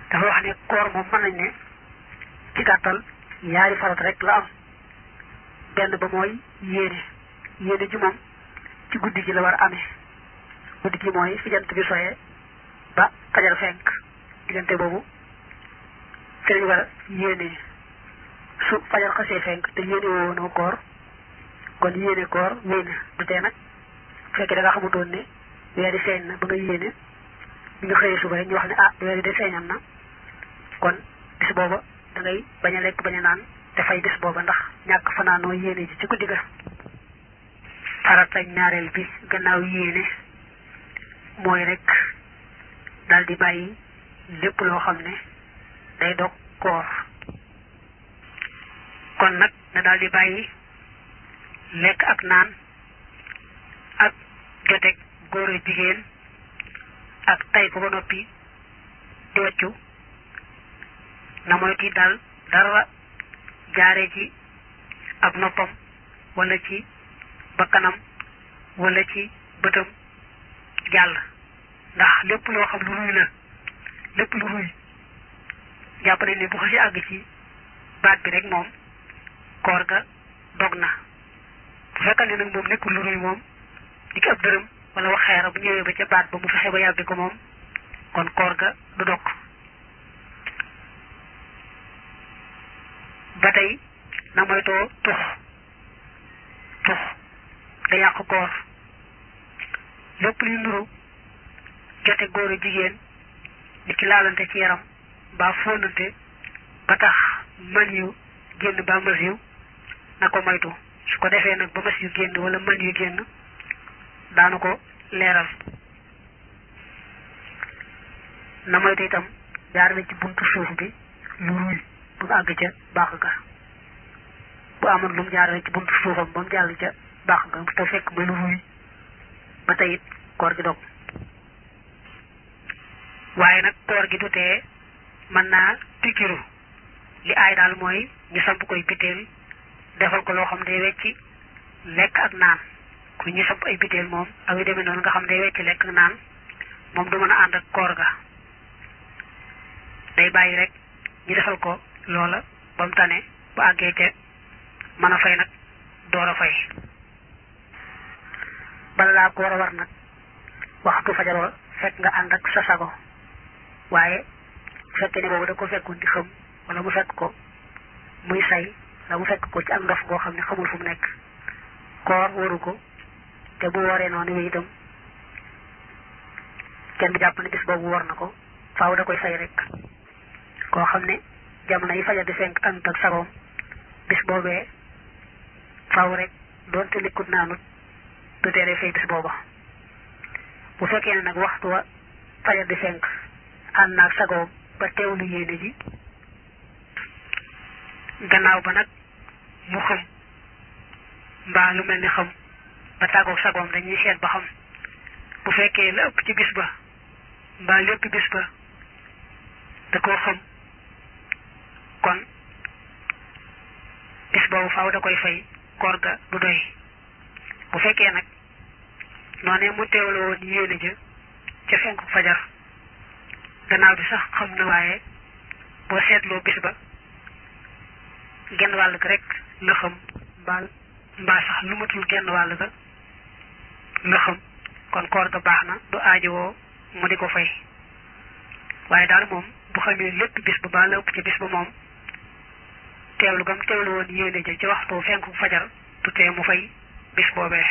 dafa wax ne koor moom mën nañ ne ci gàttal ñaari farat rek la am benn ba mooy yéene yéene ji moom ci guddi gi la war a amee guddi gi mooy fi jant bi soyee ba fajar fenk diggante boobu fi lañu war a yéene su fajar xasee fenk te yéene woonoo koor kon yéene koor wéy na du tee nag fekkee da nga xamutoon ne weer yi feeñ na ba nga yéene bi nga xëyee suba rek ñu wax ne ah weer yi de feeñam na kon bis booba da ngay bañ a lekk bañ a naan te fay bis booba ndax ñàkk fanaanoo yéene ji ci guddi ga farata ñaareel bi gannaaw yéene mooy rek daal di bàyyi lépp loo xam ne day dog koor kon nag na daal di bàyyi lekk ak naan ak joteeg góor a jigéen ak tay ko ba noppi di waccu na moytu daal dara jaare ci ab noppam wala ci bakkanam wala ci bëtam jàll ndax lépp loo xam lu ruy la lépp lu ruy jàpp nañ ne bu xasi àgg ci baat bi rek moom koor ga dog na bu fekkee ne nag moom nekkul lu ruy moom di ki ab dërëm wala wax xeera bu ñëwee ba ca baat ba mu fexe ba yàbbi ko moom kon koor ga du dog ba tey na moytoo tux tux da yàq koor lépp luy nuru jote góor a jigéen di ci laalante ci yaram mbaa fóonante ba tax man yu génn ba mas yu na ko moytu su ko defee nag ba mas yu génn wala man yu génn daanu ko leeral na moytu itam jaarale ci buntu suuf bi lu ruy bu mu àgg ca baax ga bu amoon lu mu jaarale ci buntu suufam ba mu jàll ca baax ga te fekk muy lu ruy ba tey it koor gi dog waaye nag koor gi du tee mën naa pikiru li aay daal mooy ñu samp koy biteel defal ko loo xam day wecci lekk ak naan ku ñu samp ay biteel moom ak yu demee noonu nga xam day wecci lekk ak naan moom du mën a ànd ak koor ga day bàyyi rek ñu defal ko loola ba mu tane bu àggee ca mën a fay nag door a fay bala laa koor a war nag waxtu fajaroo fekk nga ànd ak sa sago waaye fekkee ne boobu da ko fekkoon di xam wala mu fekk ko muy say wala mu fekk ko ci ak ndof goo xam ne xamul fu mu nekk koor waru ko te bu wooree noonu wi itam kenn du jàpp ne bis boobu war na ko faaw da koy fay rek koo xam ne jamono yi fajar di fenk ànd ak sagoom bis boobee faaw rek doonte likkut naanut du teeree fay bis booba bu fekkee ne nag waxtu wa fajar di fenk ànd naag sagoom ba teewlu yéene ji gannaaw ba nag mu xam mbaa lu mel ni xam ba tàggoog sagoom dañuy seet ba xam bu fekkee la ëpp ci bis ba mbaa lépp bis ba da koo xam kon bis boobu faaw da koy fay koor ga du doy bu fekkee nag noonee mu teewlu woon yéene ja ca fenku fajar gannaaw bi sax xam na waaye boo seetloo bis ba genn wàll ga rek la xam mbaa mbaa sax lu matul genn wàll ga la xam kon koor ga baax na du aajowoo mu di ko fay waaye daal moom bu xamee lépp bis ba baa la ëpp ci bis ba moom teewlu gam teewlu woon yéene ja ci waxtu fenku fajar du tee mu fay bis boobee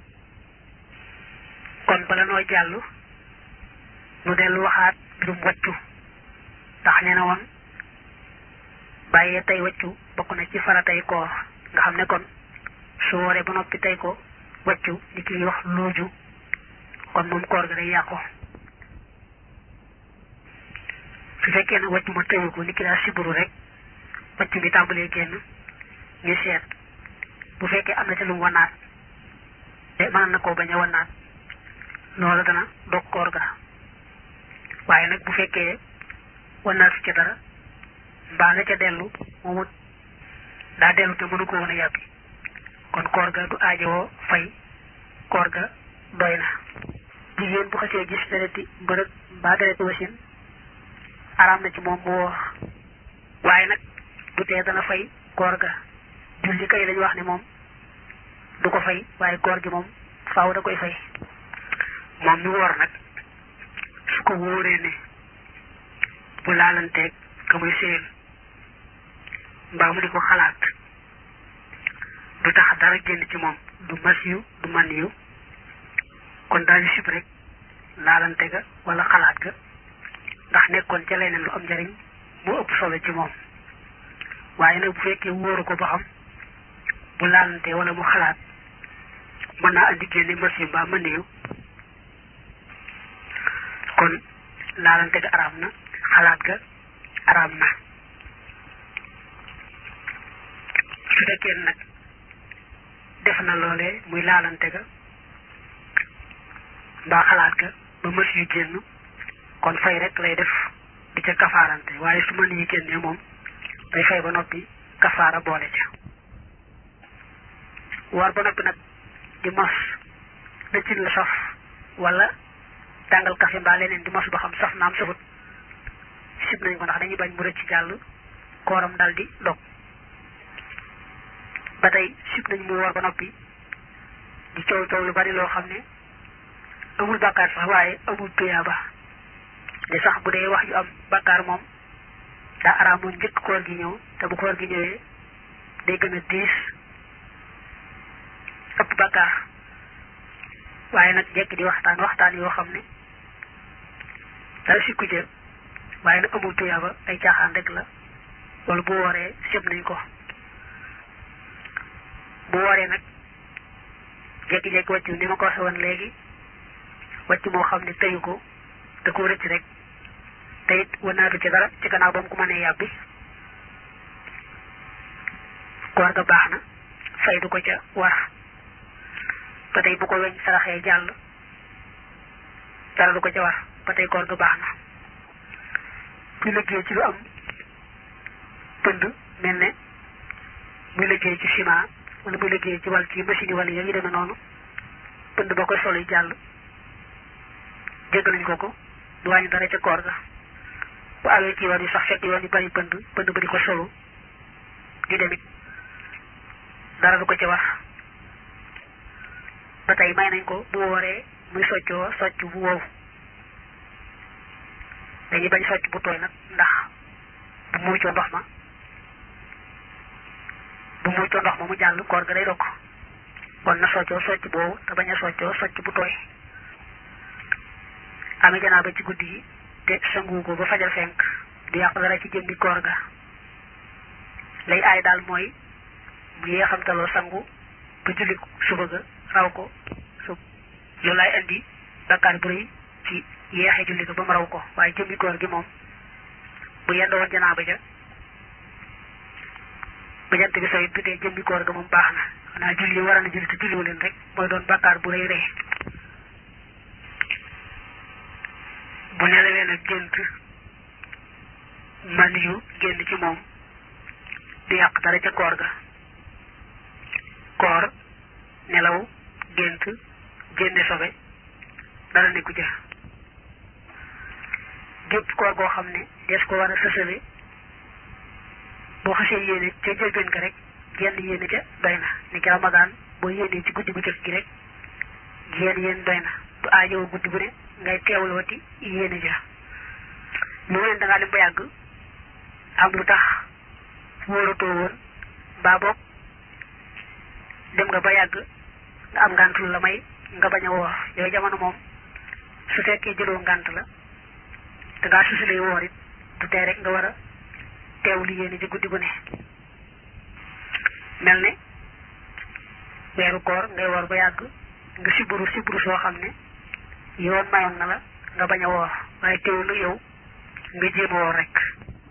kon bala noo jàll nu dellu waxaat mbirum waccu ndax nee na woon bàyyee tey waccu bokk na ci faratay koor nga xam ne kon su wooree ba noppi tey ko waccu li kiy wax looju kon moom koor ga day yàqu su fekkee nag waccu ma tëyu ko li ki daa siburu rek waccu bi tàmbalee génn ñu seet bu fekkee am na ci lu mu wanaat te mën na koo bañ a wanaat loolu dana dog koor ga waaye nag bu fekkee wanaat si ca dara mbaa la ca dellu moomu daa dellu te mënu ko woon a yàbbi kon koor ga du aajowoo fay koor ga doy na jigéen bu xasee gis dereti mbërëg mbaa dereti wasin araam na ci moom mu woor waaye nag du tee dana fay koor ga julli kay lañu wax ne moom du ko fay waaye koor gi moom faaw da koy fay moom mi woor nag su ko wóoree ne bu laalanteeg ka muy séyal mbaa mu di ko xalaat du tax dara génn ci moom du masiyu du maniyu kon daañu sib rek laalante ga wala xalaat ga ndax nekkoon ca leneen lu am njariñ mu ëpp solo ci moom waaye nag bu fekkee wóoru ko ba xam bu laalante wala mu xalaat mën naa andi génne masiyu mbaa maniyu kon laalante ga araam na xalaat ga araam na su fekkee nag def na loolee muy laalante ga mbaa xalaat ga ba mës yu génn kon fay rek lay def di ca kafaarante waaye su mën yi génnee moom day fay ba noppi kafaara boole ca war ba noppi nag di mos da cin la saf wala tàngal kafe mbaa leneen di mos ba xam saf naam safut sib nañ ko ndax dañuy bañ mu rëcc jàll kooram dal di dog ba tey sib nañ mu woor ba noppi di coow coow lu bari loo xam ne amul bàkkaar sax waaye amul tuyaaba de sax bu dee wax yu am bàkkaar moom daa araamoon njëkk koor gi ñëw te bu koor gi ñëwee day gën a diis ëpp bàkkaar waaye nag jekk di waxtaan waxtaan yoo xam ne dara sikku jë waaye nag amul tuyaaba ay caaxaan rek la wala bu wooree sëb nañ ko bu wooree nag jekki-jekki wàccu ni ma ko waxe woon léegi wàcc moo xam ne teyu ko da ko rëcc rek te it wanaatu ci dara ci gannaaw ba mu ko mënee yàbbi koor ga baax na fay du ko ca war ba tey bu ko weñ saraxee jàll dara du ko ca war ba tey koor ga baax na muy liggéey ci lu am pënd mel ne muy liggéey ci ciment wala muy liggéey ci wàll ci machine yi wala yooyu demee noonu pënd ba koy solo jàll jégg nañ ko ko du wàññi dara ca koor ga bu awee ci yoon yi sax fekk yoon yi bari pënd pënd ba di ko solo di demit dara du ko ca wax ba tey may nañ ko bu wooree muy soccoo socc bu wow dañuy bañ socc bu tooy nag ndax bu muucoo ndox ma bu muucoo ndox ma mu jàll koor ga day dokk kon na soccoo socc boobu te bañ a soccoo socc bu tooy amee janaaba ci guddi gi te sangu ko ba fajar fenk du yàq dara ci jëmmi koor ga lay aay daal mooy bu yeexamtaloo sangu ba julli suba ga raw ko su loolu laay indi bakkaar bu rëy ci yeexe julli ga ba mu raw ko waaye jëmmi koor gi moom bu yendoo woon janaaba ja ba jant bi sooy du dee jëmmi koor ga moom baax na xanaa julli war na julli te julliwu leen rek mooy doon bakkaar bu rëy rëy bu nelawee nag gént man yu génn ci moom du yàq dara ca koor ga koor nelaw gént génne sobe dara nekku ja gépp koor goo xam ne des ko war a sësale boo xasee yéene ca jëlbeen ka rek genn yéene ca doy na ni ki ramadaan boo yéenee ci guddi bu jëkk gi rek génn yéen doy na du aajowoo guddi bu ne ngay teewlooti yéene ja lu leen da ngaa dem ba yàgg am lu tax wóoratoo woon mbaa boog dem nga ba yàgg nga am ngànt lu la may nga bañ a woor yooyu jamono moom su fekkee jëloo ngànt la te ngaa susulee woor it du tee rek nga war a teewlu yéene ci guddi gu ne mel ne weeru koor ngay woor ba yàgg nga siburu siburu soo xam ne yoon mayoon na la nga bañ a woor waaye teewlu yow nga jéem a woor rek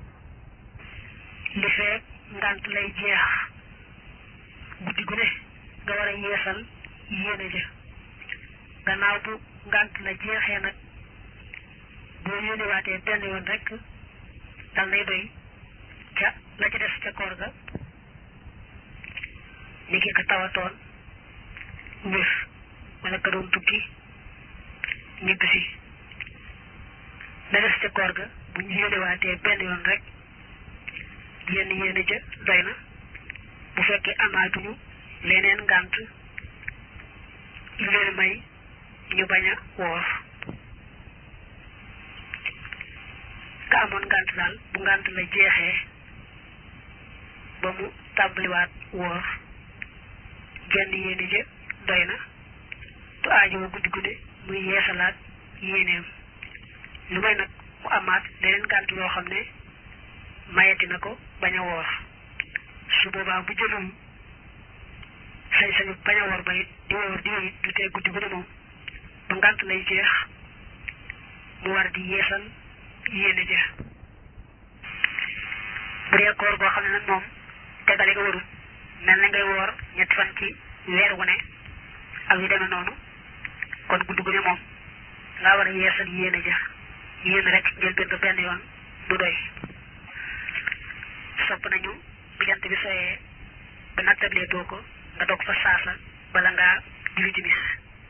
li feek ngànt lay jeex guddi gu ne nga war a yeesal yéene ja gannaaw bu ngànt la jeexee nag boo yéenewaatee benn yoon rek dal nay doy ca la ca des ca koor ga ni ki ka tawatoon wér wala ka doon tukki ñibbisi la des ca koor ga bu ñu yéenewaatee benn yoon rek yenn yéene ja doy na bu fekkee amaatuñu leneen ngànt lu leen may ñu bañ a woor ka amoon ngànt daal bu ngànt la jeexee ba mu tàmbaliwaat woor genn yéene ja doy na tu aajowa guddi guddi muy yeesalaat yéeneem lu may nag mu amaat leneen ngànt loo xam ne mayati na ko bañ a woor su boobaa bu jëlul sañ-sañu bañ a woor ba it di woor di it du tee guddi guddi moom ba ngànt lay jeex mu war di yeesal yéene ja bu dee koor goo xam ne nag moom tegale nga warul mel na ngay woor ñetti fan ci weer wu ne ak yu demee noonu kon guddi gu ne moom ngaa war a yeesal yéene ja yéene rek njël benn benn yoon du doy sopp nañu bu jant bi soyee ba nattablee boo ko nga dog fa saasa bala ngaa julli timis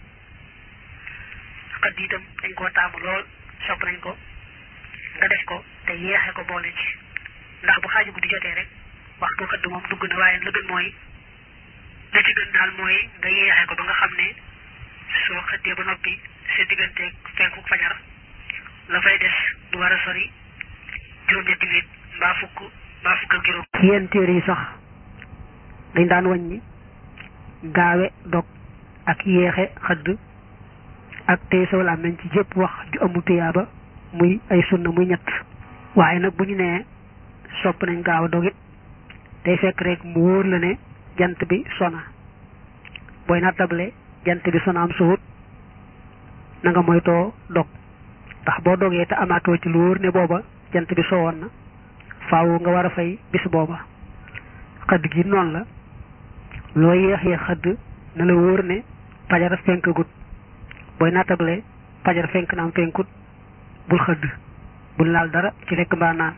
xëdd itam dañ koo taamu lool sopp nañ ko nga def ko te yeexe ko boole ci ndax bu xaaju guddi jotee rek waxtu xëdd moom dugg na waaye la gën mooy la ci gën daal mooy nga yeexe ko ba nga xam ne soo xëddee ba noppi sa digganteeg fenku fajar la fay des du war a sori juróom-ñetti minute mbaa fukk mbaa fukk ak juróom yéen téere yi sax dañ daan wàññi gaawe dog ak yéexe xëdd ak tey saw làmmiñ ci jëpp wax ju amul tuyaaba muy ay sunna muy ñett waaye nag bu ñu nee sopp nañ gaaw a dog it day fekk rek mu wóor la ne jant bi sona booy nattable jant bi sona am suut na nga moytoo dog ndax boo dogee te amaatoo ci lu wóor ne booba jant bi sowoon na faaw nga war a fay bis booba xëdd gi noonu la loo yéex yéex xëdd na la wóor ne fajar fenk gut booy nattable fajar fenk naam fenkut bul xëdd bul laal dara ci lekk mbaa naan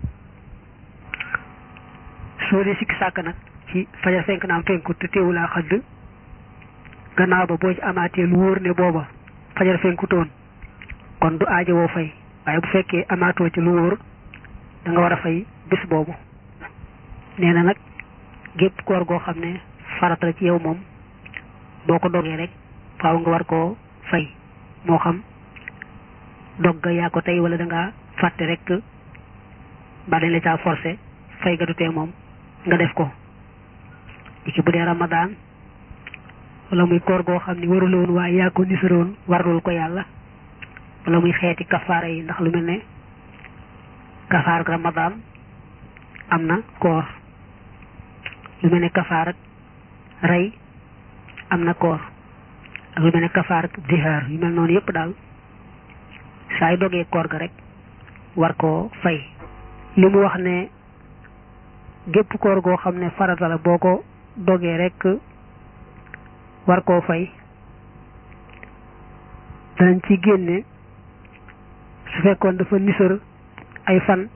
soo dee sikki sàkk nag ci fajar fenk naam fenkut te teewulaa xëdd gannaaw ba boo ci amaatee lu wóor ne booba fajar fenkutoon kon du aajo woo fay waaye bu fekkee amaatoo ci lu wóor da nga war a fay bis boobu nee na nag gépp koor goo xam ne farata la ci yow moom boo ko dogee rek faaw nga war koo fay moo xam dog ga yaa ko tey wala da nga fàtte rek ba dañ la caa forcé fay ga du tee moom nga def ko ci bu dee ramadaan wala muy koor goo xam ni waruloon waaye yaa ko nisaroon warlul ko yàlla wala muy xeeti kafaara yi ndax lu mel ne kafaar ak ramadaan am na koor lu mel ne kafaar ak rey am na koor ak lu mel ne kafaar ak zihaar yu mel noonu yépp daal saa yu dogee koor ga rek war koo fay li mu wax ne gépp koor goo xam ne farata la boo ko dogee rek war koo fay danañ ci génne su fekkoon dafa nisër ay fan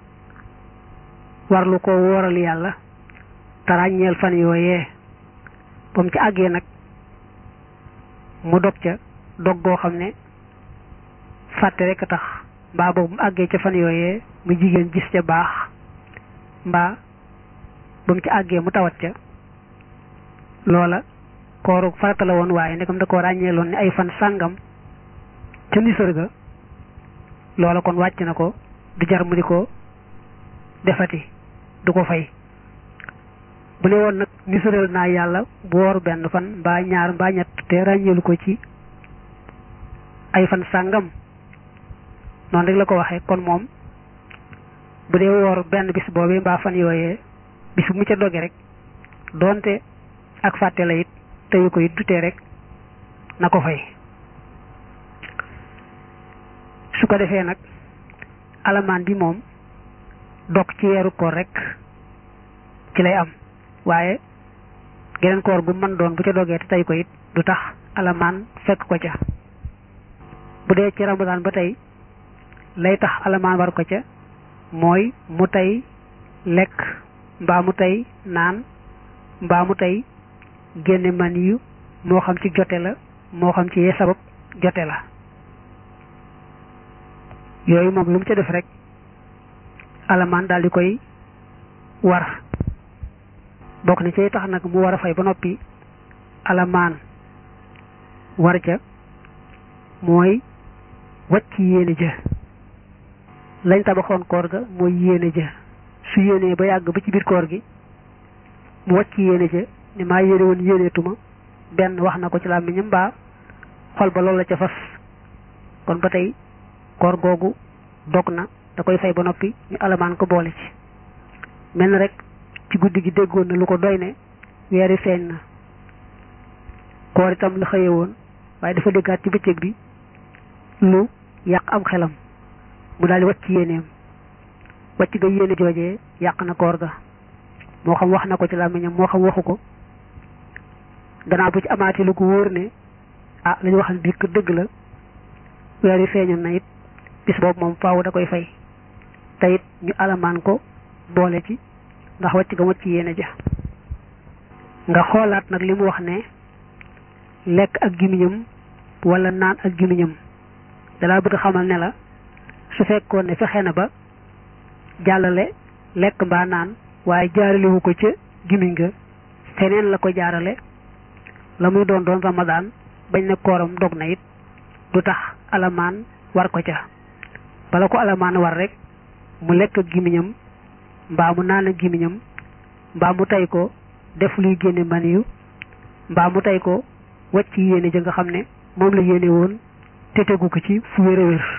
warlu ko wooral yàlla te ràññeel fan yooyee ba mu ci àggee nag mu dog ca dog goo xam ne fàtte rek a tax mbaa boobu mu àggee ca fan yooyee mu jigéen gis ca baax mbaa ba mu ci àggee mu tawat ca loola kooru farata la woon waaye ndekam da koo ràññeeloon ne ay fan sàngam ca nisër ga loola kon wàcc na ko du jar mu di ko defati du ko fay bu ne woon nag nisëral naa yàlla bu woor benn fan mbaa ñaar mbaa ñett te ràññeelu ko ci ay fan sàngam noonu rek la ko waxee kon moom bu dee woor benn bis boobee mbaa fan yooyee bis bu mu ca doge rek doonte ak fàtte la it teyu ko it dutee rek na ko fay su ko defee nag alamaan bi moom dog ci weeru koor rek ci lay am waaye geneen koor gu mën doon bu ca dogee te tey ko it du tax alamaan fekk ko ca bu dee ci ramadaan ba tey lay tax alamaan war ko ca mooy mu tey lekk mbaa mu tey naan mbaa mu tey génne man yu moo xam ci jote la moo xam ci yee sabab jote la yooyu moom lu mu ca def rek alamaan daal di koy war bokk ni cay tax nag mu war a fay ba noppi alamaan war ca mooy wàcc yéene ja lañ tabaxoon koor ga mooy yéene ja su yéenee ba yàgg ba ci biir koor gi mu wàcc yéene ja ni maa yéene woon yéeneetuma benn wax na ko ci làmmiñam mbaa xol ba loolu la ca fas kon ba tey koor googu dog na da koy fay ba noppi ñu alamaan ko boole ci mel na rek ci guddi gi déggoon na lu ko doy ne weeri feeñ na koor itam la xëye woon waaye dafa déggaat ci bëccëg bi lu yàq am xelam mu daal di wàcc yéeneem wàcc ga yéene joojee yàq na koor ga moo xam wax na ko ci làmmiñam moo xam waxu ko gannaaw bu ci amaatee lu ko wóor ne ah la ñu waxal biir kër dëgg la weer yi feeñoon na it bis boobu moom faaw da koy fay te it ñu alamaan ko boole ci ndax wàcc ga wàcc yéene ja nga xoolaat nag li mu wax ne lekk ak gimiñam wala naan ak gimiñam dalaa bëgg xamal ne la su fekkoon ne fexe na ba jàllale lekk mbaa naan waaye jaaralewu ko ca gimiñ ga feneen la ko jaarale la muy doon doon ramadaan bañ ne kooram dog na it du tax alamaan war ko ca bala ko alamaan war rek mu lekk ak gimiñam mbaa mu naan ak gimiñam mbaa mu tey ko def luy génne man yu mbaa mu tey ko wàcc yéene ja nga xam ne moom la yéene woon te tegu ko ci fu wér a wér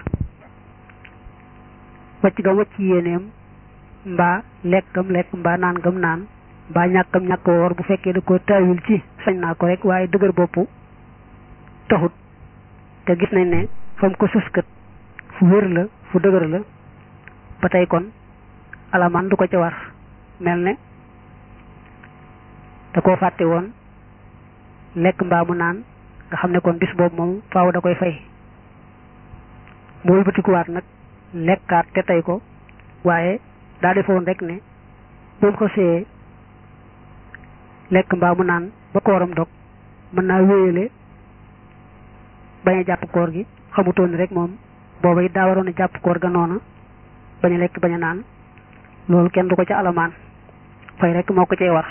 wàcc ga wàcc yéeneem mbaa lekkam lekk mbaa naan gam naan mbaa ñàkkam ñàkk woor bu fekkee da ko taawil ci sañ naa ko rek waaye dëgër bopp taxut te gis nañ ne fam ko sëskat fu wér la fu dëgër la ba tey kon alamaan du ko ca war mel ne da koo fàtte woon lekk mbaa mu naan nga xam ne kon bis boobu moom faaw da koy fay mu wëlbatikuwaat nag lekkaat te tey ko waaye daa defoon rek ne moom ko see lekk mbaa mu naan ba kooram dog mën naa wéyale bañ a jàpp koor gi xamutoon rek moom booba it daa waroon a jàpp koor ga noona bañ a lekk bañ a naan loolu kenn du ko ca alamaan fay rek moo ko cay war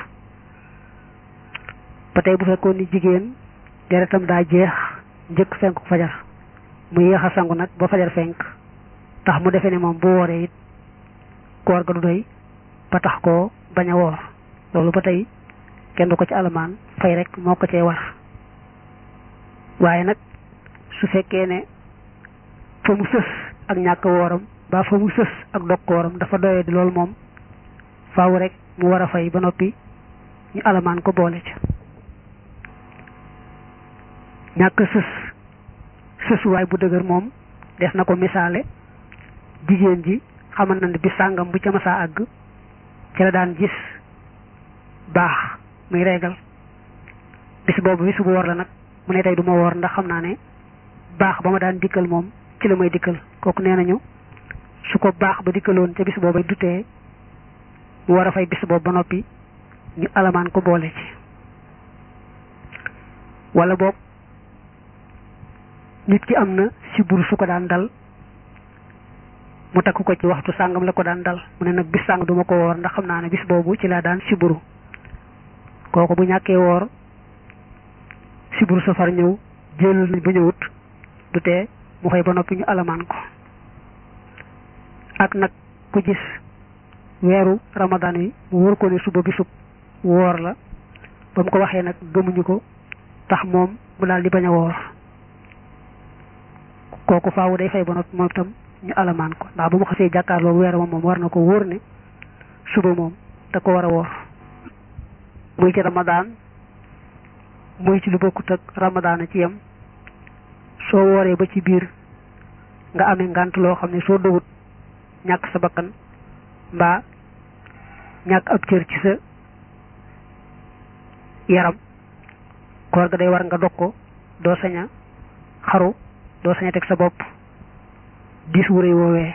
ba tey bu fekkoon ni jigéen deretam daa jeex njëkk fenk fajar mu yéex a sangu nag ba fajar fenk tax mu defe ne moom bu wooree it koor ga du doy ba tax koo bañ a woor loolu ba tey kenn du ko ci alamaan fay rek moo ko cay war waaye nag su fekkee ne fa mu sës ak ñàkk wooram ba fa mu sës ak dog kooram dafa doyee di loolu moom faaw rek mu war a fay ba noppi ñu alamaan ko boole ca ñàkk sës sësuwaay bu dëgër moom des na ko misaale jigéen ji xamal na ne bi sàngam bu ca masaa àgg ci la daan gis baax muy reegal bis boobu bis bu woor la nag mu ne tey du ma woor ndax xam naa ne baax ba ma daan dikkal moom ci la may dikkal kooku nee nañu su ko baax ba dikkaloon ca bis boobu dutee mu war a fay bis boobu ba noppi ñu alamaan ko boole ci wala boog nit ki am na siburu su ko daan dal mu takk ko ci waxtu sàngam la ko daan dal mu ne nag bis sàng duma ko woor ndax xam naa ne bis boobu ci laa daan siburu kooku bu ñàkkee woor siburu safar ñëw jëlal nañ ba ñëwut du tee mu fay ba noppi ñu alamaan ko ak nag ku gis weeru ramadan yi mu wóor ko ne suba bisub woor la ba mu ko waxee nag gëmuñu ko tax moom mu daal di bañ a woor kooku faawu day fay ba noppi moom itam ñu alamaan ko ndax bu mu xasee jàkkaarloo weer moom war na ko wóor ne suba moom da ko war a woor muy ci ramadaan muy ci lu bokkut ak ramadaan a ci yem soo wooree ba ci biir nga amee ngànt loo xam ne soo dogut ñàkk sa bakkan mbaa ñàkk ab cër ci sa yaram koor ga day war nga dog ko doo sañ a xaru doo sañ a teg sa bopp diis wu rëy woowee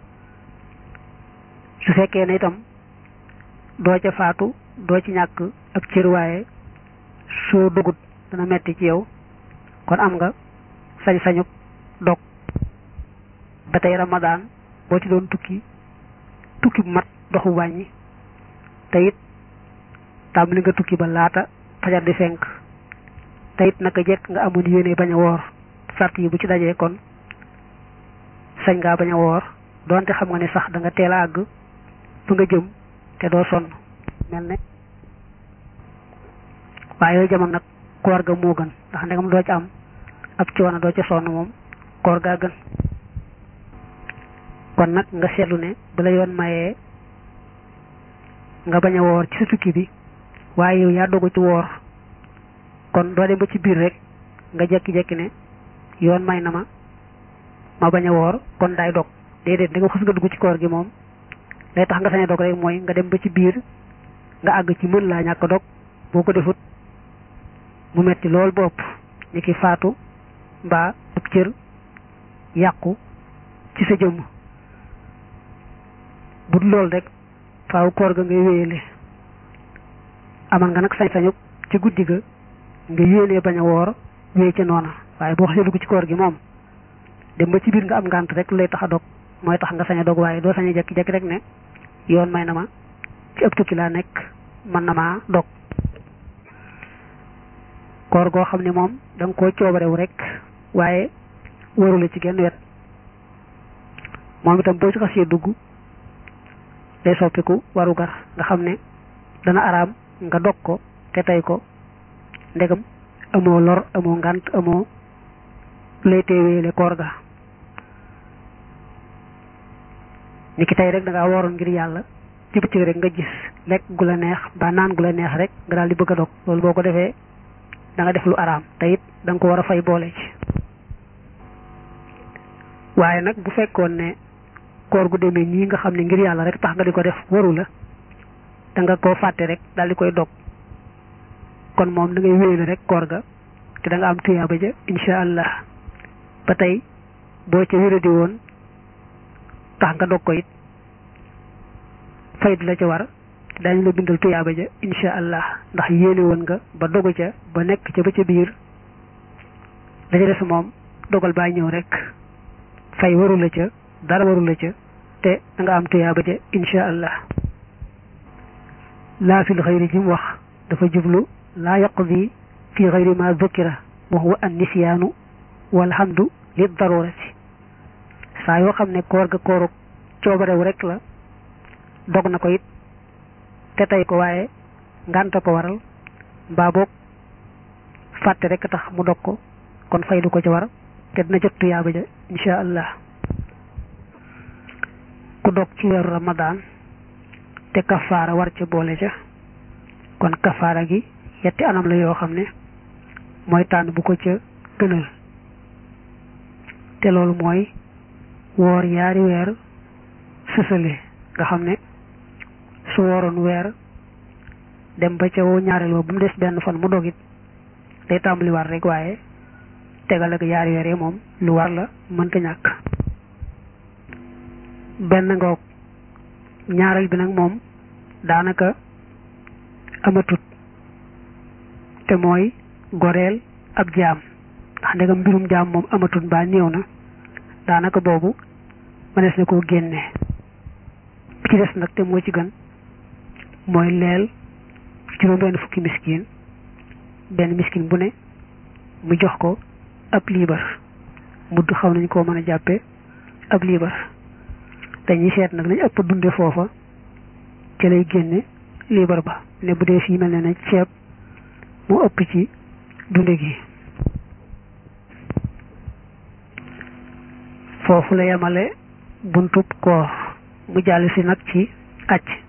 su fekkee ne itam doo ca faatu doo ci ñàkk ab cër waaye soo dogut dana metti ci yow kon am nga sañ-sañu dog ba tey ramadaan boo ci doon tukki tukki bu mat doxu wàññi te it tàmbali nga tukki ba laata fajar di fenk te it naka jekk nga amoon yéene bañ a woor sart yi bu ci dajee kon sañ ngaa bañ a woor doonte xam nga ne sax da nga teel a àgg fu nga jëm te doo sonn mel ne waaye yooyu jamono nag koor ga moo gën ndax ndegam doo ci am ab coono doo ca sonn moom koor gaa gën kon nag nga seetlu ne bu la yoon mayee nga bañ a woor ci sa tukki bi waaye yow yaa dogu ci woor kon doo dem ba ci biir rek nga jekki-jekki ne yoon may na ma ma bañ a woor kon daay dog déedéet da nga xas nga dugg ci koor gi moom lay tax nga sañ a dog rek mooy nga dem ba ci biir nga àgg ci mën laa ñàkk dog boo ko defut mu metti lool bopp ni ki faatu mbaa ab cër yàqu ci sa jëmm bu dul loolu rek faaw koor ga ngay wéyale amal nga nag sañ-sañu ci guddi ga nga yéenee bañ a woor wéy ca noona waaye boo xasee dugg ci koor gi moom dem ba ci biir nga am ngànt rek lu lay tax a dog mooy tax nga sañ a dog waaye doo sañ a jekki-jekki rek ne yoon may na ma ci ëpp tukki laa nekk mën na maa dog koor goo xam ne moom da nga koo coobarewu rek waaye warula ci genn wet moom itam boo ci xasee dugg day soppiku warugar nga xam ne dana araam nga dog ko te tey ko ndegam amoo lor amoo ngànt amoo lay teeweele koor ga ni ki tey rek da ngaa waroon ngir yàlla ci bëccëg rek nga gis lekk gu la neex ba naan gu la neex rek nga daal di bëgg a dog loolu boo ko defee da nga def lu araam te it da nga ko war a fay boole ci waaye nag bu fekkoon ne koor gu demee nii nga xam ne ngir yàlla rek tax nga di ko def waru la da nga koo fàtte rek daal di koy dog kon moom da ngay wéyale rek koor ga te da nga am tuyaaba ja incha allah ba tey boo ca wéradi woon tax nga dog ko it fay di la ca war daañu la bindal tuyaaba ja incha allah ndax yéene woon nga ba dogu ca ba nekk ca ba ca biir la ca des moom dogal baa ñëw rek fay waru la ca dara waru la ca te da nga am tuyaaba ja incha allah laa fil xayri ji mu wax dafa jublu laa yaqdi fi xayri ma dukira wa huwa an nisyaanu walhamdu li darurati saa yoo xam ne koor ga kooru coobarewu rek la dog na ko it te tey ko waaye ngànta ko waral mbaa boog fàtte rek tax mu dog ko kon fay du ko ci war te dina jot tuyaaba ja insha allah ku dog ci weeru ramadaan te kafaara war ca boole ca kon kafaara gi yetti anam la yoo xam ne mooy tànn bu ko ca gënal te loolu mooy woor yaari weer sësale nga xam ne su wooroon weer dem ba ca woo ñaareel wa bu mu des benn fan mu dogit day tàmbali war rek waaye tegal ak yaari weer yi moom lu war la mënta ñàkk benn ngoog ñaareel bi nag moom daanaka amatut te mooy goreel ab jaam ndax ndegam mbirum jaam moom amatut mbaa néew na daanaka boobu mënees na koo génne bi ci des nag te moo ci gën mooy leel juróom benn fukki miskin benn miskin bu ne mu jox ko ab liibar mudd xaw nañ koo mën a jàppe ab liibar dañuy seet nag lañ ëpp dunde foofa ci lay génne liibar ba ne bu dee fii mel ne na ceeb mu ëpp ci dunde gi foofu la yemale buntub koor mu jàll si nag ci acc